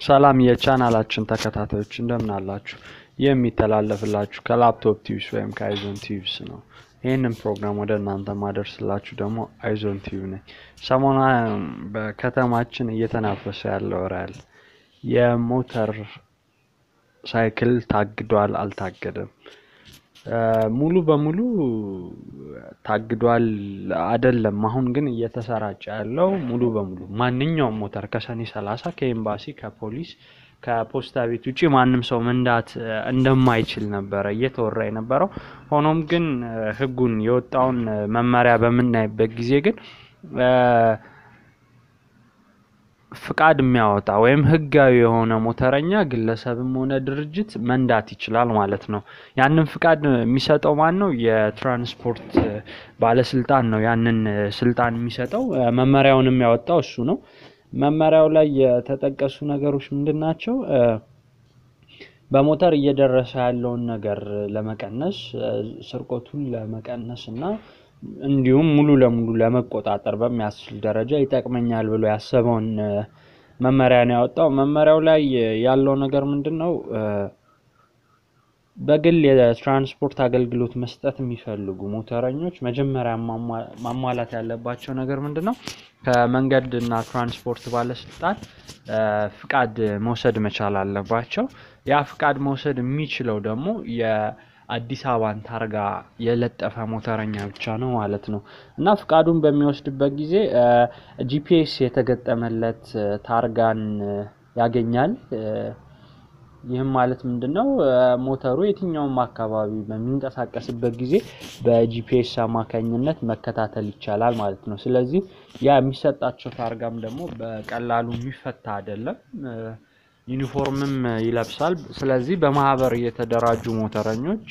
ሰላም የቻናላችን ተከታታዮች እንደምን አላችሁ? የሚተላለፍላችሁ ከላፕቶፕ ቲዩብስ ወይም ከአይዞን ቲዩብስ ነው። ይህንን ፕሮግራም ወደ እናንተ ማደርስላችሁ ደግሞ አይዞን ቲዩብ ነኝ። ሰሞና በከተማችን እየተናፈሰ ያለ ወሬ አለ። የሞተር ሳይክል ታግዷል አልታገደም? ሙሉ በሙሉ ታግዷል አይደለም። አሁን ግን እየተሰራጨ ያለው ሙሉ በሙሉ ማንኛውም ሞተር ከሰኔ ሰላሳ ከኤምባሲ ከፖሊስ ከፖስታ ቤት ውጭ ማንም ሰው መንዳት እንደማይችል ነበረ እየተወራ የነበረው። ሆኖም ግን ሕጉን የወጣውን መመሪያ በምናይበት ጊዜ ግን ፍቃድ የሚያወጣ ወይም ህጋዊ የሆነ ሞተረኛ ግለሰብም ሆነ ድርጅት መንዳት ይችላል ማለት ነው። ያንን ፍቃድ የሚሰጠው ማን ነው? የትራንስፖርት ባለስልጣን ነው ያንን ስልጣን የሚሰጠው። መመሪያውንም ያወጣው እሱ ነው። መመሪያው ላይ የተጠቀሱ ነገሮች ምንድን ናቸው? በሞተር እየደረሰ ያለውን ነገር ለመቀነስ ስርቆቱን ለመቀነስ እና እንዲሁም ሙሉ ለሙሉ ለመቆጣጠር በሚያስችል ደረጃ ይጠቅመኛል ብሎ ያሰበውን መመሪያ ነው ያወጣው። መመሪያው ላይ ያለው ነገር ምንድን ነው? በግል የትራንስፖርት አገልግሎት መስጠት የሚፈልጉ ሞተረኞች መጀመሪያ ማሟላት ያለባቸው ነገር ምንድን ነው? ከመንገድ እና ትራንስፖርት ባለስልጣን ፍቃድ መውሰድ መቻል አለባቸው። ያ ፍቃድ መውሰድ የሚችለው ደግሞ አዲስ አበባን ታርጋ የለጠፈ ሞተረኛ ብቻ ነው ማለት ነው። እና ፍቃዱን በሚወስድበት ጊዜ ጂፒኤስ የተገጠመለት ታርጋን ያገኛል። ይህም ማለት ምንድን ነው? ሞተሩ የትኛውም አካባቢ በሚንቀሳቀስበት ጊዜ በጂፒኤስ አማካኝነት መከታተል ይቻላል ማለት ነው። ስለዚህ ያ የሚሰጣቸው ታርጋም ደግሞ በቀላሉ የሚፈታ አይደለም። ዩኒፎርምም ይለብሳል። ስለዚህ በማህበር የተደራጁ ሞተረኞች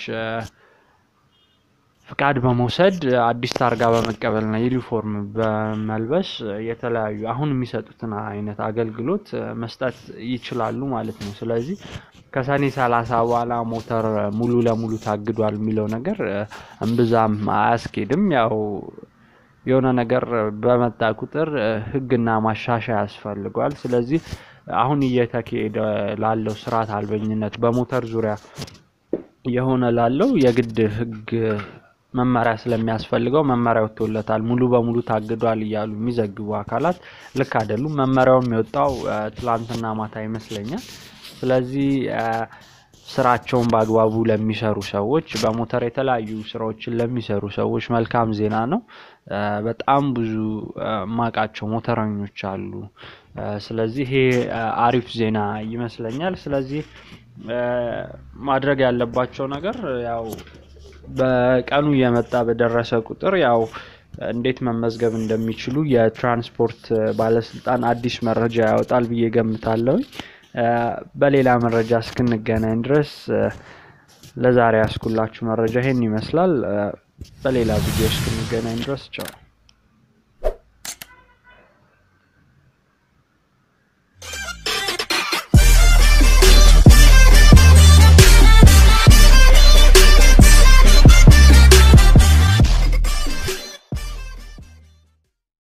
ፍቃድ በመውሰድ አዲስ ታርጋ በመቀበልና ዩኒፎርም በመልበስ የተለያዩ አሁን የሚሰጡትን አይነት አገልግሎት መስጠት ይችላሉ ማለት ነው። ስለዚህ ከሰኔ ሰላሳ በኋላ ሞተር ሙሉ ለሙሉ ታግዷል የሚለው ነገር እምብዛም አያስኬድም። ያው የሆነ ነገር በመጣ ቁጥር ሕግና ማሻሻያ ያስፈልገዋል። ስለዚህ አሁን እየተካሄደ ላለው ስርዓት አልበኝነት በሞተር ዙሪያ የሆነ ላለው የግድ ህግ መመሪያ ስለሚያስፈልገው መመሪያ ወጥቶለታል። ሙሉ በሙሉ ታግዷል እያሉ የሚዘግቡ አካላት ልክ አይደሉም። መመሪያውም የወጣው ትላንትና ማታ ይመስለኛል። ስለዚህ ስራቸውን በአግባቡ ለሚሰሩ ሰዎች፣ በሞተር የተለያዩ ስራዎችን ለሚሰሩ ሰዎች መልካም ዜና ነው። በጣም ብዙ ማቃቸው ሞተረኞች አሉ። ስለዚህ ይሄ አሪፍ ዜና ይመስለኛል። ስለዚህ ማድረግ ያለባቸው ነገር ያው በቀኑ እየመጣ በደረሰ ቁጥር ያው እንዴት መመዝገብ እንደሚችሉ የትራንስፖርት ባለስልጣን አዲስ መረጃ ያወጣል ብዬ ገምታለሁ። በሌላ መረጃ እስክንገናኝ ድረስ ለዛሬ ያስኩላችሁ መረጃ ይሄን ይመስላል። በሌላ ቪዲዮ እስክንገናኝ ድረስ ቻው።